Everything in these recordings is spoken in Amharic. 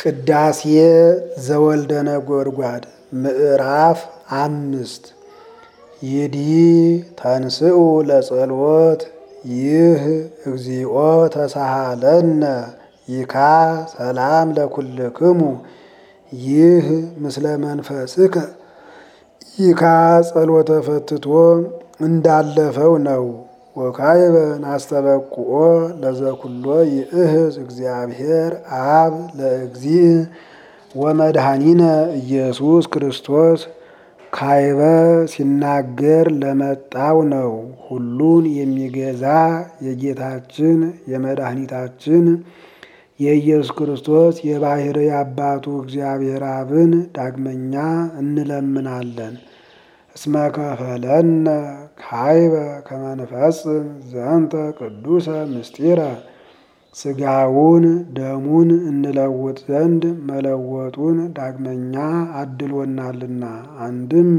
ቅዳሴ ዘወልደ ነጎድጓድ ምዕራፍ አምስት ይዲ ተንስኡ ለጸሎት ይህ እግዚኦ ተሳሃለነ ይካ ሰላም ለኩልክሙ ይህ ምስለ መንፈስከ ይካ ጸሎተ ፈትቶ እንዳለፈው ነው። ወካይበ ናስተበቁኦ ለዘኩሎ ይእህዝ እግዚአብሔር አብ ለእግዚእ ወመድኃኒነ ኢየሱስ ክርስቶስ ካይበ ሲናገር ለመጣው ነው። ሁሉን የሚገዛ የጌታችን የመድኃኒታችን የኢየሱስ ክርስቶስ የባሕርይ አባቱ እግዚአብሔር አብን ዳግመኛ እንለምናለን። እስመ ከፈለነ ካይበ ከመንፈጽም ዘንተ ቅዱሰ ምስጢረ ሥጋውን ደሙን እንለውጥ ዘንድ መለወጡን ዳግመኛ አድሎናልና አንድም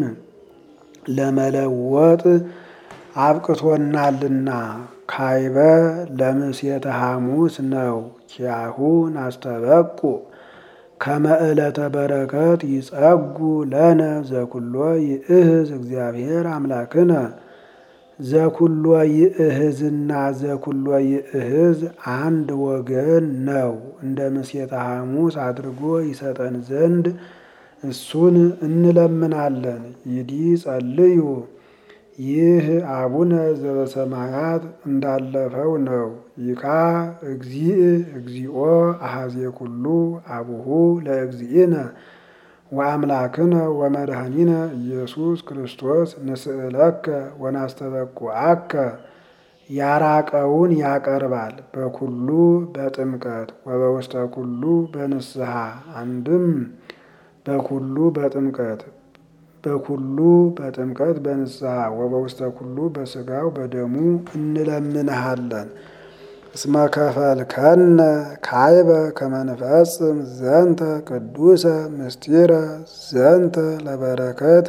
ለመለወጥ አብቅቶናልና ካይበ ለምሴተ ሐሙስ ነው። ኪያሁ ናስተበቁ ከመ ዕለተ በረከት ይጸጉ ለነ ዘኩሎ ይእህዝ እግዚአብሔር አምላክነ ዘኩሎ ይእህዝና ዘኩሎ ይእህዝ አንድ ወገን ነው። እንደ ምሴተ ሐሙስ አድርጎ ይሰጠን ዘንድ እሱን እንለምናለን። ይዲ ጸልዩ ይህ አቡነ ዘበሰማያት እንዳለፈው ነው። ይካ እግዚእ እግዚኦ አሐዜ ኩሉ አቡሁ ለእግዚእነ ወአምላክነ ወመድኃኒነ ኢየሱስ ክርስቶስ ንስእለከ ወናስተበቁዐከ ያራቀውን ያቀርባል በኩሉ በጥምቀት ወበውስተ ኩሉ በንስሐ አንድም በኩሉ በጥምቀት በኩሉ በጥምቀት በንስሐ ወበውስተ ኩሉ በሥጋው በደሙ እንለምንሃለን። እስመ ከፈልከነ ካይበ ከመንፈጽም ዘንተ ቅዱሰ ምስጢረ ዘንተ ለበረከት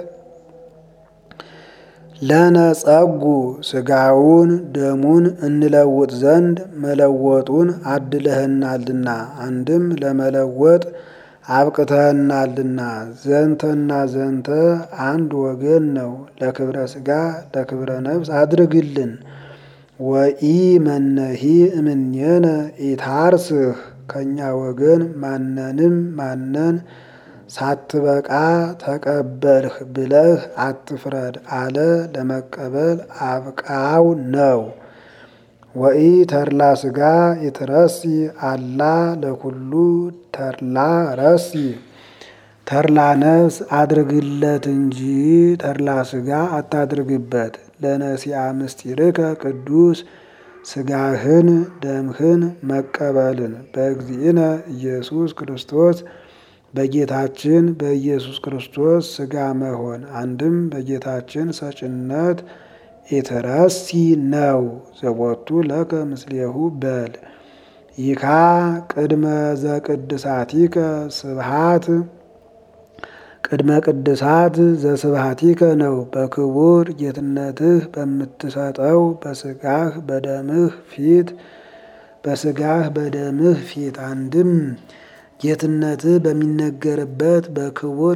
ለነጸጉ ሥጋውን ደሙን እንለውጥ ዘንድ መለወጡን አድለህናልና አንድም ለመለወጥ አብቅተህናልና ዘንተና ዘንተ አንድ ወገን ነው። ለክብረ ሥጋ ለክብረ ነፍስ አድርግልን። ወኢ መነሂ እምኔነ ኢታርስህ ከእኛ ወገን ማንንም ማነን ሳትበቃ ተቀበልህ ብለህ አትፍረድ አለ። ለመቀበል አብቃው ነው። ወኢ ተድላ ሥጋ ይትረሲ አላ ለኩሉ ተድላ ረሲ ተድላ ነፍስ አድርግለት እንጂ ተድላ ሥጋ አታድርግበት። ለነሲአ ምስጢርከ ቅዱስ ሥጋህን ደምህን መቀበልን በእግዚእነ ኢየሱስ ክርስቶስ በጌታችን በኢየሱስ ክርስቶስ ሥጋ መሆን አንድም በጌታችን ሰጭነት ኢትረሲ ነው። ዘቦቱ ለከ ምስሌሁ በል ይካ ቅድመ ዘቅድሳቲከ ስብሃት ቅድመ ቅድሳት ዘስብሃቲከ ነው። በክቡር ጌትነትህ በምትሰጠው በሥጋህ በደምህ ፊት በሥጋህ በደምህ ፊት አንድም ጌትነትህ በሚነገርበት በክቡር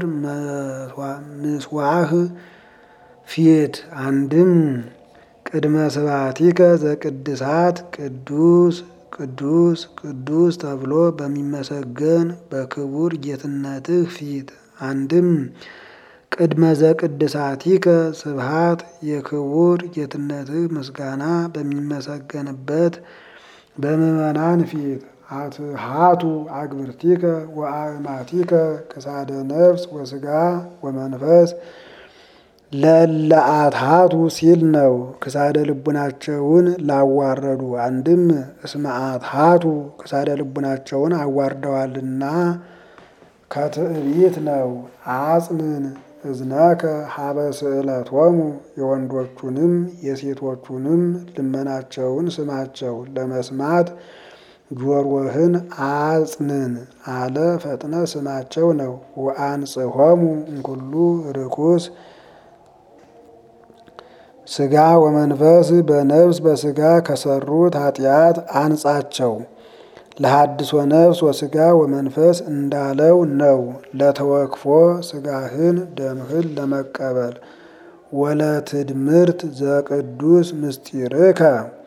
ምስዋህ ፊት አንድም ቅድመ ስብሐቲከ ዘቅድሳት ቅዱስ ቅዱስ ቅዱስ ተብሎ በሚመሰገን በክቡር ጌትነትህ ፊት አንድም ቅድመ ዘቅድሳቲከ ስብሃት የክቡር ጌትነትህ ምስጋና በሚመሰገንበት በምዕመናን ፊት አትሃቱ አግብርቲከ ወአእማቲከ ክሳደ ነፍስ ወሥጋ ወመንፈስ ለለአትሃቱ ሲል ነው። ክሳደ ልቡናቸውን ላዋረዱ አንድም እስመ አትሃቱ ክሳደ ልቡናቸውን አዋርደዋልና ከትዕቢት ነው። አጽንን እዝነከ ሀበ ስእለቶሙ የወንዶቹንም የሴቶቹንም ልመናቸውን ስማቸው ለመስማት ጆሮህን አጽንን አለ ፈጥነ ስማቸው ነው። ወአንጽሖሙ እንኩሉ ርኩስ ሥጋ ወመንፈስ በነፍስ በሥጋ ከሰሩት ኃጢአት አንጻቸው። ለሐድሶ ነፍስ ወስጋ ወመንፈስ እንዳለው ነው። ለተወክፎ ስጋህን ደምህን ለመቀበል ወለትድምርት ዘቅዱስ ምስጢርከ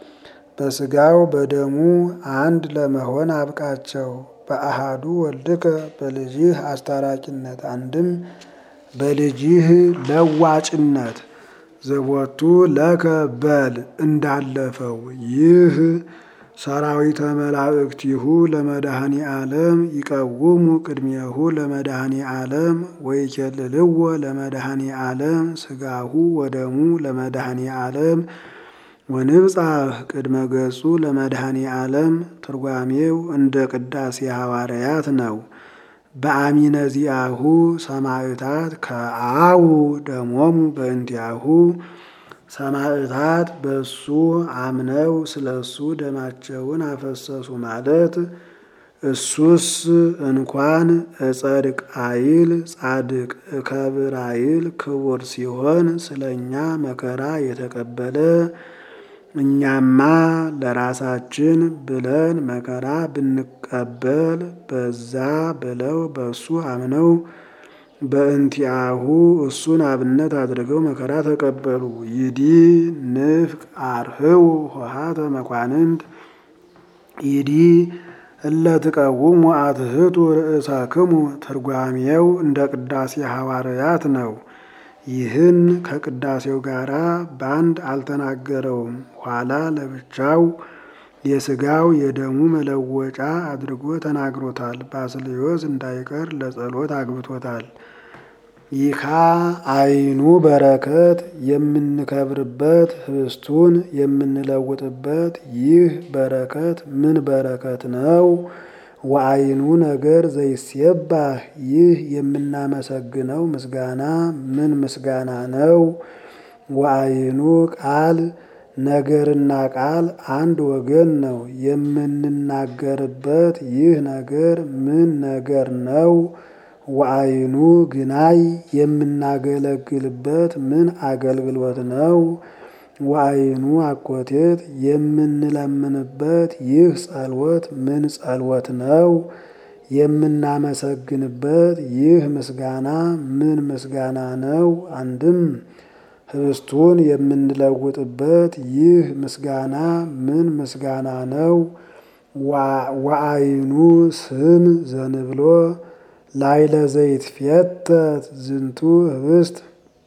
በስጋው በደሙ አንድ ለመሆን አብቃቸው። በአሃዱ ወልድከ በልጅህ አስታራቂነት አንድም በልጅህ ለዋጭነት ዘቦቱ ለከ በል እንዳለፈው ይህ ሰራዊተ መላእክቲሁ ለመድኃኒ ዓለም ይቀውሙ ቅድሜሁ ለመድኃኒ ዓለም ወይኬልልዎ ለመድኃኒ ዓለም ስጋሁ ወደሙ ለመድኃኒ ዓለም ወንብጻሕ ቅድመ ገጹ ለመድኃኒ ዓለም ትርጓሜው እንደ ቅዳሴ ሐዋርያት ነው። በአሚነ ዚአሁ ሰማዕታት ከአው ደሞሙ በእንቲአሁ ሰማዕታት በሱ አምነው ስለ እሱ ደማቸውን አፈሰሱ ማለት እሱስ እንኳን እጸድቅ አይል ጻድቅ እከብር አይል ክቡር ሲሆን ስለ እኛ መከራ የተቀበለ እኛማ ለራሳችን ብለን መከራ ብንቀበል በዛ ብለው በእሱ አምነው በእንቲአሁ እሱን አብነት አድርገው መከራ ተቀበሉ። ይዲ ንፍቅ አርህው ሆሃተ መኳንንት ይዲ እለ ትቀውሙ አትህቱ ርእሳክሙ ትርጓሜው እንደ ቅዳሴ ሐዋርያት ነው። ይህን ከቅዳሴው ጋር በአንድ አልተናገረውም። ኋላ ለብቻው የስጋው የደሙ መለወጫ አድርጎ ተናግሮታል። ባስልዮስ እንዳይቀር ለጸሎት አግብቶታል። ይካ አይኑ በረከት የምንከብርበት ህብስቱን የምንለውጥበት ይህ በረከት ምን በረከት ነው? ወአይኑ ነገር ዘይሴባህ ይህ የምናመሰግነው ምስጋና ምን ምስጋና ነው? ወአይኑ ቃል ነገርና ቃል አንድ ወገን ነው። የምንናገርበት ይህ ነገር ምን ነገር ነው? ወአይኑ ግናይ የምናገለግልበት ምን አገልግሎት ነው? ወአይኑ አኮቴት የምንለምንበት ይህ ጸሎት ምን ጸሎት ነው? የምናመሰግንበት ይህ ምስጋና ምን ምስጋና ነው? አንድም ህብስቱን የምንለውጥበት ይህ ምስጋና ምን ምስጋና ነው? ወአይኑ ስም ዘንብሎ ላይለ ዘይትፌተት ዝንቱ ህብስት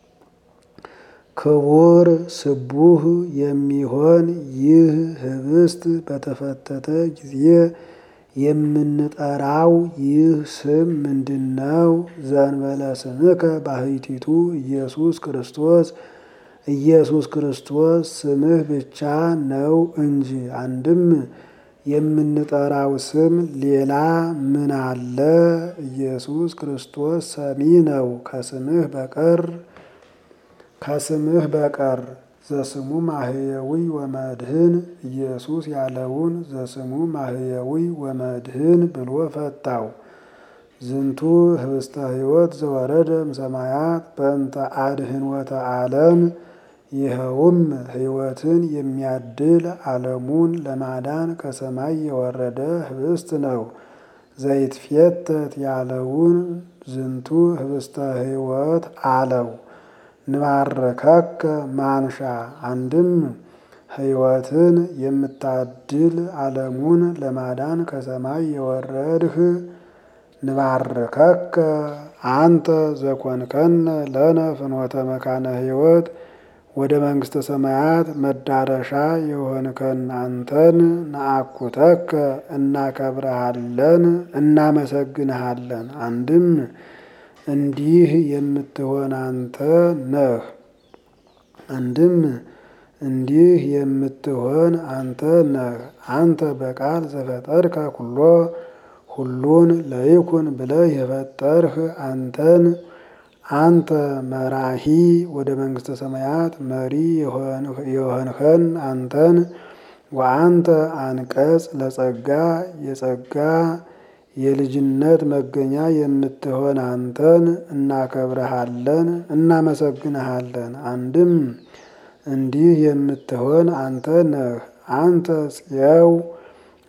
ክቡር ስቡህ የሚሆን ይህ ህብስት በተፈተተ ጊዜ የምንጠራው ይህ ስም ምንድን ነው? ዘእንበለ ስምከ ባሕቲቱ ኢየሱስ ክርስቶስ ኢየሱስ ክርስቶስ ስምህ ብቻ ነው እንጂ። አንድም የምንጠራው ስም ሌላ ምን አለ? ኢየሱስ ክርስቶስ ሰሚ ነው ከስምህ በቀር ከስምህ በቀር ዘስሙ ማህየዊ ወመድህን ኢየሱስ ያለውን ዘስሙ ማህየዊ ወመድህን ብሎ ፈታው። ዝንቱ ህብስተ ሕይወት ዘወረደ እምሰማያት በእንተ አድኅኖተ ዓለም ይኸውም ሕይወትን የሚያድል ዓለሙን ለማዳን ከሰማይ የወረደ ህብስት ነው። ዘይትፌተት ያለውን ዝንቱ ህብስተ ሕይወት አለው። ንባርከከ ማንሻ አንድም ሕይወትን የምታድል ዓለሙን ለማዳን ከሰማይ የወረድህ ንባርከከ አንተ ዘኮንከነ ለነ ፍኖተ መካነ ሕይወት ወደ መንግሥተ ሰማያት መዳረሻ የሆንከን አንተን ነአኩተከ እናከብረሃለን፣ እናመሰግንሃለን። አንድም እንዲህ የምትሆን አንተ ነህ። አንድም እንዲህ የምትሆን አንተ ነህ። አንተ በቃል ዘፈጠርከ ኩሎ ሁሉን ለይኩን ብለህ የፈጠርህ አንተን አንተ መራሂ ወደ መንግሥተ ሰማያት መሪ የሆንኸን አንተን ወአንተ አንቀጽ ለጸጋ የጸጋ የልጅነት መገኛ የምትሆን አንተን እናከብረሃለን፣ እናመሰግንሃለን። አንድም እንዲህ የምትሆን አንተ ነህ። አንተ ጽየው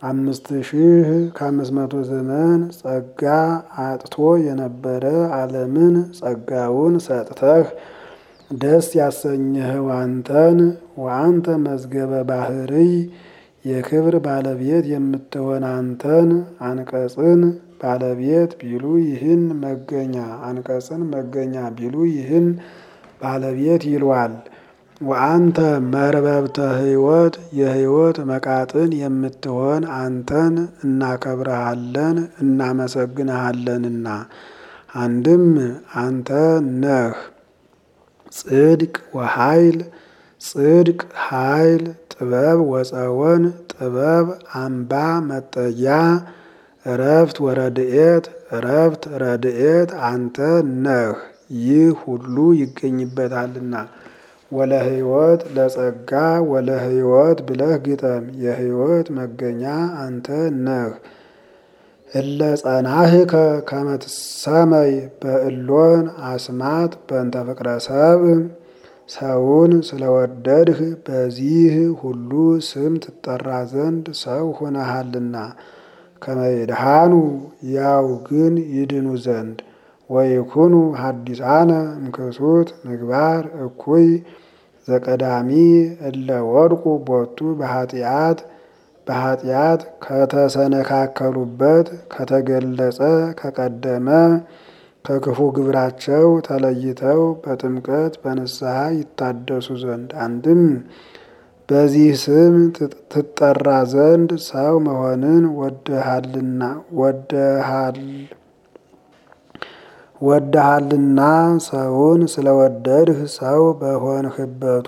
አምስት ሺህ ከአምስት መቶ ዘመን ጸጋ አጥቶ የነበረ ዓለምን ጸጋውን ሰጥተህ ደስ ያሰኘኸው አንተን ወአንተ መዝገበ ባህርይ የክብር ባለቤት የምትሆን አንተን አንቀጽን ባለቤት ቢሉ ይህን መገኛ አንቀጽን መገኛ ቢሉ ይህን ባለቤት ይሏል። ወአንተ መርበብተ ሕይወት የሕይወት መቃጥን የምትሆን አንተን እናከብረሃለን እናመሰግንሃለንና አንድም አንተ ነህ ጽድቅ ወኃይል ጽድቅ ኃይል ጥበብ ወፀወን ጥበብ አምባ መጠጊያ እረፍት ወረድኤት እረፍት ረድኤት አንተ ነህ። ይህ ሁሉ ይገኝበታልና ወለ ሕይወት ለጸጋ ወለ ሕይወት ብለህ ግጠም። የሕይወት መገኛ አንተ ነህ። እለ ጸናህከ ከመ ትሰመይ በእሎን አስማት በእንተ ፍቅረ ሰብእ ሰውን ስለወደድህ በዚህ ሁሉ ስም ትጠራ ዘንድ ሰው ሆነሃልና ከመይድሃኑ ያው ግን ይድኑ ዘንድ ወይኩኑ ሀዲሳነ እምክሱት ምግባር እኩይ ዘቀዳሚ እለ ወድቁ ቦቱ በኃጢአት በኃጢአት ከተሰነካከሉበት ከተገለጸ ከቀደመ ከክፉ ግብራቸው ተለይተው በጥምቀት በንስሐ ይታደሱ ዘንድ አንድም በዚህ ስም ትጠራ ዘንድ ሰው መሆንን ወደሃልና ወደሃልና ሰውን ስለወደድህ ሰው በሆንህበቱ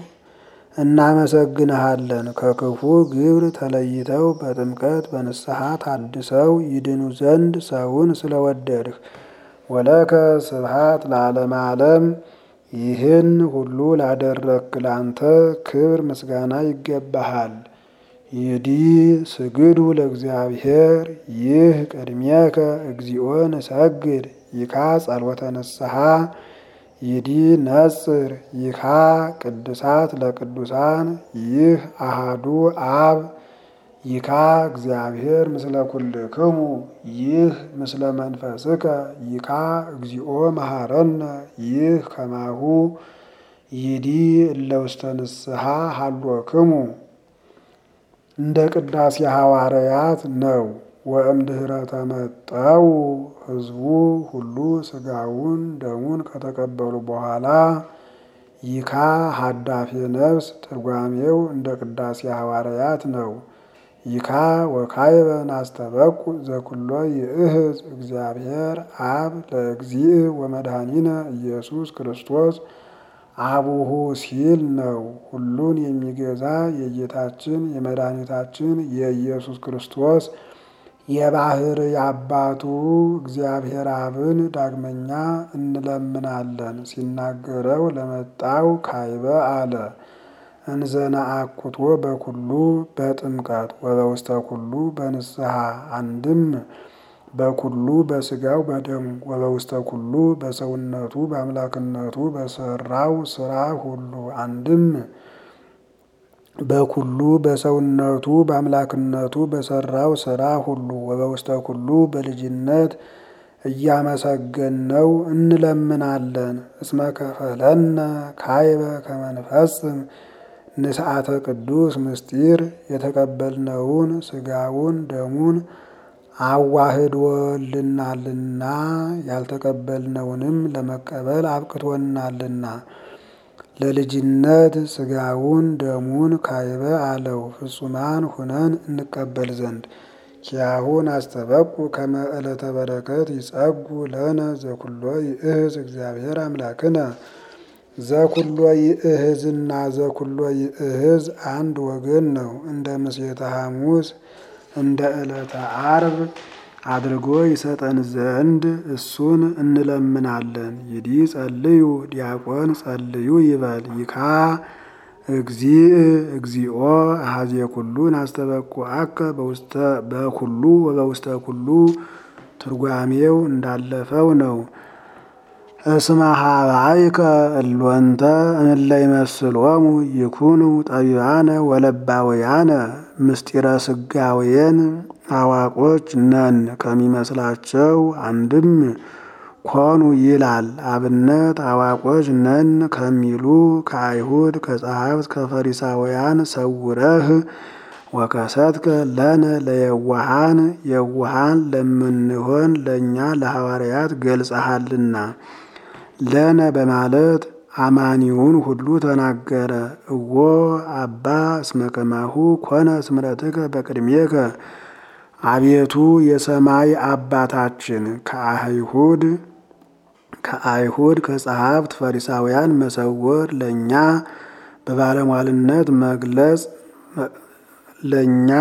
እናመሰግንሃለን። ከክፉ ግብር ተለይተው በጥምቀት በንስሐ ታድሰው ይድኑ ዘንድ ሰውን ስለወደድህ ወለከ ስብሃት ለዓለመ ዓለም። ይህን ሁሉ ላደረግክ ላንተ ክብር ምስጋና ይገባሃል። ይዲ ስግዱ ለእግዚአብሔር ይህ ቅድሜከ እግዚኦ ንሰግድ ይካ ጸልወተ ንስሐ ይዲ ነጽር ይካ ቅዱሳት ለቅዱሳን ይህ አሃዱ አብ ይካ እግዚአብሔር ምስለ ኩልክሙ ይህ ምስለ መንፈስከ ይካ እግዚኦ መሐረነ ይህ ከማሁ ይዲ እለ ውስተ ንስሐ ሀሎክሙ እንደ ቅዳሴ ሐዋርያት ነው። ወእምድኅረ ተመጠው ሕዝቡ ሁሉ ሥጋውን ደሙን ከተቀበሉ በኋላ ይካ ሀዳፌ ነፍስ ትርጓሜው እንደ ቅዳሴ ሐዋርያት ነው። ይካ ወካይበ ናስተበቁ ዘኩሎ ይእህዝ እግዚአብሔር አብ ለእግዚእ ወመድኃኒነ ኢየሱስ ክርስቶስ አቡሁ ሲል ነው። ሁሉን የሚገዛ የጌታችን የመድኃኒታችን የኢየሱስ ክርስቶስ የባሕርይ አባቱ እግዚአብሔር አብን ዳግመኛ እንለምናለን። ሲናገረው ለመጣው ካይበ አለ እንዘና አኩቶ በኩሉ በጥምቀት ወበውስተ ኩሉ በንስሐ አንድም በኩሉ በስጋው በደሙ ወበውስተ ኩሉ በሰውነቱ በአምላክነቱ በሰራው ስራ ሁሉ አንድም በኩሉ በሰውነቱ በአምላክነቱ በሰራው ስራ ሁሉ ወበውስተ ኩሉ በልጅነት እያመሰገነው እንለምናለን። እስመ ከፈለነ ካይበ ከመንፈስም ንስዓተ ቅዱስ ምስጢር የተቀበልነውን ስጋውን ደሙን አዋህዶልናልና ያልተቀበልነውንም ለመቀበል አብቅቶናልና ለልጅነት ስጋውን ደሙን ካይበ አለው ፍጹማን ሁነን እንቀበል ዘንድ ኪያሁን አስተበቁ ከመ ዕለተ በረከት ይጸጉ ለነ ዘኩሎ ይእህዝ እግዚአብሔር አምላክነ ዘኩሎ ይእህዝና ዘኩሎ ይእህዝ አንድ ወገን ነው። እንደ ምሴተ ሐሙስ እንደ ዕለተ አርብ አድርጎ ይሰጠን ዘንድ እሱን እንለምናለን። ይዲ ጸልዩ ዲያቆን ጸልዩ ይበል ይካ እግዚእ እግዚኦ አሐዜ ኩሉን አስተበቁዐከ በኩሉ ወበውስተ ኩሉ ትርጓሜው እንዳለፈው ነው። እስመ ሀባይከ እሎንተ እለ ይመስሎሙ ይኩኑ ጠቢባነ ወለባውያነ ምስጢረ ስጋዌን አዋቆች ነን ከሚመስላቸው አንድም ኮኑ ይላል። አብነት አዋቆች ነን ከሚሉ ከአይሁድ ከጸሐፍት ከፈሪሳውያን ሰውረህ ወከሰትከ ለነ ለየዋሃን የዋሃን ለምንሆን ለእኛ ለሐዋርያት ገልጸሃልና ለነ በማለት አማኒውን ሁሉ ተናገረ። እዎ አባ እስመ ከማሁ ኮነ ስምረትከ በቅድሜከ አቤቱ የሰማይ አባታችን ከአይሁድ ከአይሁድ ከጸሐፍት ፈሪሳውያን መሰወር ለእኛ በባለሟልነት መግለጽ ለእኛ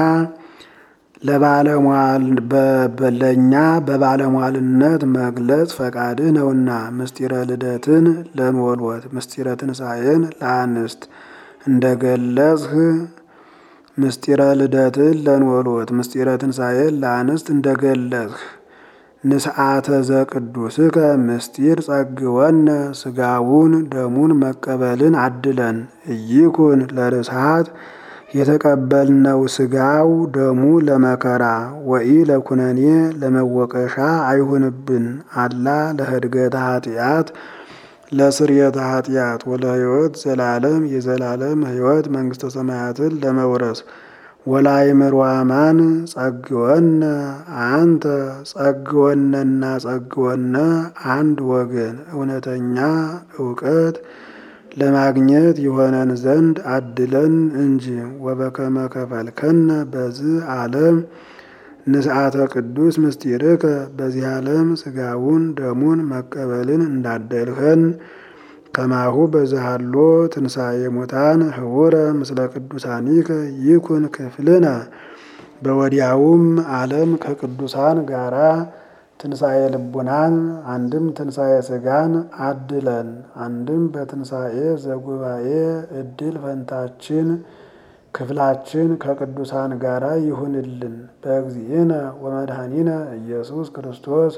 ለእኛ በባለሟልነት መግለጽ ፈቃድህ ነውና ምስጢረ ልደትን ለንወልወት ምስጢረ ትንሣኤን ለአንስት እንደገለጽህ ምስጢረ ልደትን ለንወልወት ምስጢረ ትንሣኤን ለአንስት እንደገለጽህ ንስዓተ ዘቅዱስከ ምስጢር ጸግወነ ስጋውን ደሙን መቀበልን አድለን እይኩን ለርስሃት የተቀበልነው ስጋው ደሙ ለመከራ ወኢ ለኩነኔ ለመወቀሻ አይሁንብን አላ ለህድገተ ኃጢአት ለስርየተ ኃጢአት ወለህይወት ዘላለም የዘላለም ህይወት መንግስተ ሰማያትን ለመውረስ ወላይምር ዋማን ጸግወነ አንተ ጸግወነና ጸግወነ አንድ ወገን እውነተኛ እውቀት ለማግኘት የሆነን ዘንድ አድለን እንጂ ወበከመ ከፈልከነ በዚህ ዓለም ንስዓተ ቅዱስ ምስጢርከ በዚህ ዓለም ስጋውን ደሙን መቀበልን እንዳደልኸን ከማሁ በዛሃሎ ትንሣኤ ሙታን ህውረ ምስለ ቅዱሳኒከ ይኩን ክፍልነ በወዲያውም ዓለም ከቅዱሳን ጋራ ትንሣኤ ልቡናን አንድም ትንሣኤ ስጋን አድለን አንድም በትንሣኤ ዘጉባኤ እድል ፈንታችን ክፍላችን ከቅዱሳን ጋራ ይሁንልን። በእግዚእነ ወመድኃኒነ ኢየሱስ ክርስቶስ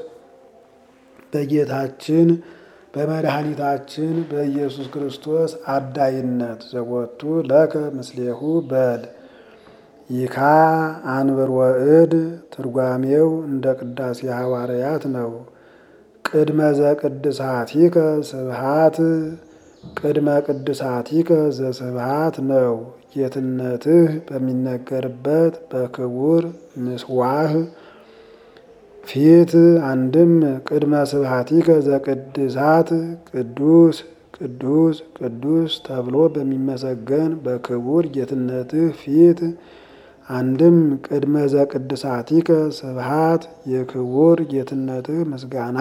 በጌታችን በመድኃኒታችን በኢየሱስ ክርስቶስ አዳይነት ዘወቱ ለከ ምስሌሁ በል ይካ አንብር ወእድ ትርጓሜው እንደ ቅዳሴ ሐዋርያት ነው። ቅድመ ዘቅድሳቲከ ስብሃት ቅድመ ቅድሳቲከ ዘስብሃት ነው። ጌትነትህ በሚነገርበት በክቡር ምስዋህ ፊት አንድም ቅድመ ስብሃቲከ ዘቅድሳት ቅዱስ ቅዱስ ቅዱስ ተብሎ በሚመሰገን በክቡር ጌትነትህ ፊት አንድም ቅድመ ዘቅድሳቲከ ስብሃት የክቡር ጌትነትህ ምስጋና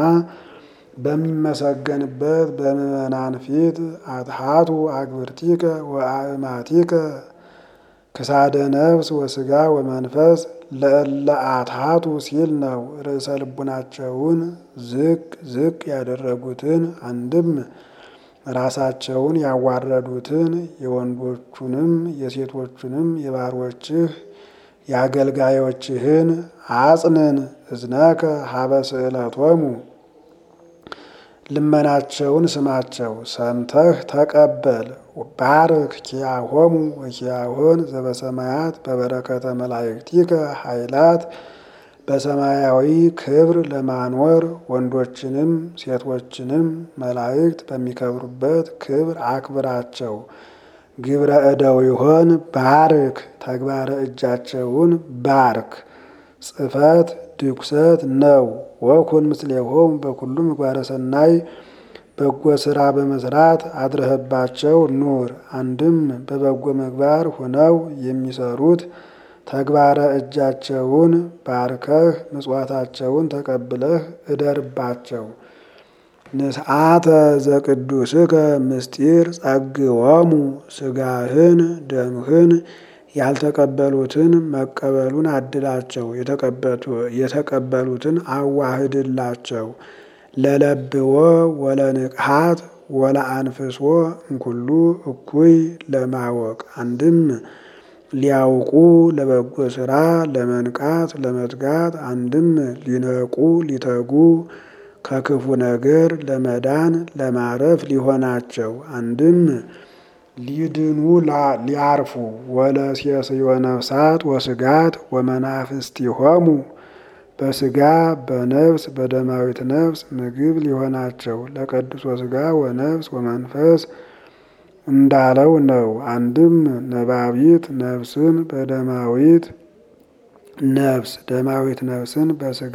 በሚመሰገንበት በምዕመናን ፊት አትሃቱ አግብርቲከ ወአእማቲከ ክሳደ ነፍስ ወስጋ ወመንፈስ ለእለ አትሃቱ ሲል ነው። ርዕሰ ልቡናቸውን ዝቅ ዝቅ ያደረጉትን አንድም ራሳቸውን ያዋረዱትን የወንዶቹንም የሴቶቹንም የባሮችህ የአገልጋዮችህን አጽንን እዝነከ ሀበ ስእለቶሙ ልመናቸውን ስማቸው ሰምተህ ተቀበል። ባርክ ኪያሆሙ ወኪያሆን ዘበሰማያት በበረከተ መላእክቲከ ኃይላት በሰማያዊ ክብር ለማኖር ወንዶችንም ሴቶችንም መላእክት በሚከብሩበት ክብር አክብራቸው። ግብረ እደው ይሆን ባርክ ተግባረ እጃቸውን ባርክ። ጽፈት ድኩሰት ነው። ወኩን ምስሌሆም በኩሉ ምግባረ ሰናይ በጎ ስራ በመስራት አድረህባቸው ኑር። አንድም በበጎ ምግባር ሆነው የሚሰሩት ተግባረ እጃቸውን ባርከህ ምጽዋታቸውን ተቀብለህ እደርባቸው። ንስዓተ ዘቅዱስከ ምስጢር ጸግወሙ ስጋህን ደምህን ያልተቀበሉትን መቀበሉን አድላቸው፣ የተቀበሉትን አዋህድላቸው። ለለብዎ ወለንቅሃት ወለአንፍሶ እንኩሉ እኩይ ለማወቅ አንድም ሊያውቁ ለበጎ ስራ ለመንቃት ለመትጋት አንድም ሊነቁ ሊተጉ ከክፉ ነገር ለመዳን ለማረፍ ሊሆናቸው አንድም ሊድኑ ሊያርፉ ወለሴስዮ ነፍሳት ወስጋት ወመናፍስቲሆሙ በስጋ በነፍስ በደማዊት ነፍስ ምግብ ሊሆናቸው ለቀድሶ ስጋ ወነፍስ ወመንፈስ እንዳለው ነው። አንድም ነባቢት ነፍስን በደማዊት ነፍስ ደማዊት ነፍስን በስጋ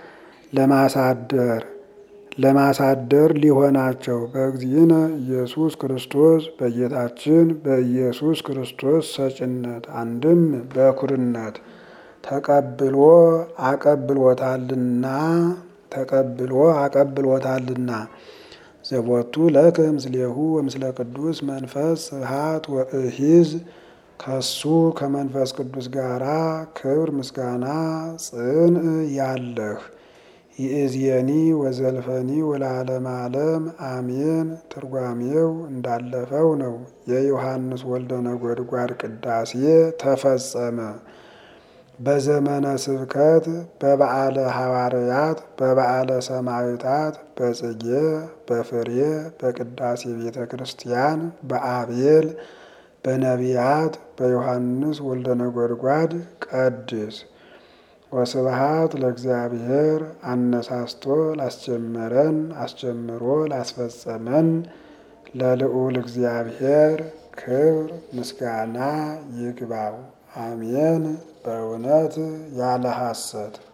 ለማሳደር ለማሳደር ሊሆናቸው በእግዚእነ ኢየሱስ ክርስቶስ በጌታችን በኢየሱስ ክርስቶስ ሰጭነት አንድም በኩርነት ተቀብሎ አቀብሎታልና ተቀብሎ አቀብሎታልና ዘቦቱ ለከ ምስሌሁ ወምስለ ቅዱስ መንፈስ ስብሐት ወእሂዝ ከሱ ከመንፈስ ቅዱስ ጋራ ክብር ምስጋና ጽን ያለህ ይእዜኒ ወዘልፈኒ ወለዓለመ ዓለም አሜን። ትርጓሜው እንዳለፈው ነው። የዮሐንስ ወልደ ነጎድጓድ ቅዳሴ ተፈጸመ። በዘመነ ስብከት በበዓለ ሐዋርያት በበዓለ ሰማዕታት በጽጌ በፍሬ በቅዳሴ ቤተ ክርስቲያን በአቤል በነቢያት በዮሐንስ ወልደ ነጎድጓድ ቀድስ። ወስብሐት ለእግዚአብሔር አነሳስቶ ላስጀመረን አስጀምሮ ላስፈጸመን ለልዑል እግዚአብሔር ክብር ምስጋና ይግባው። አሜን። በእውነት ያለ ሐሰት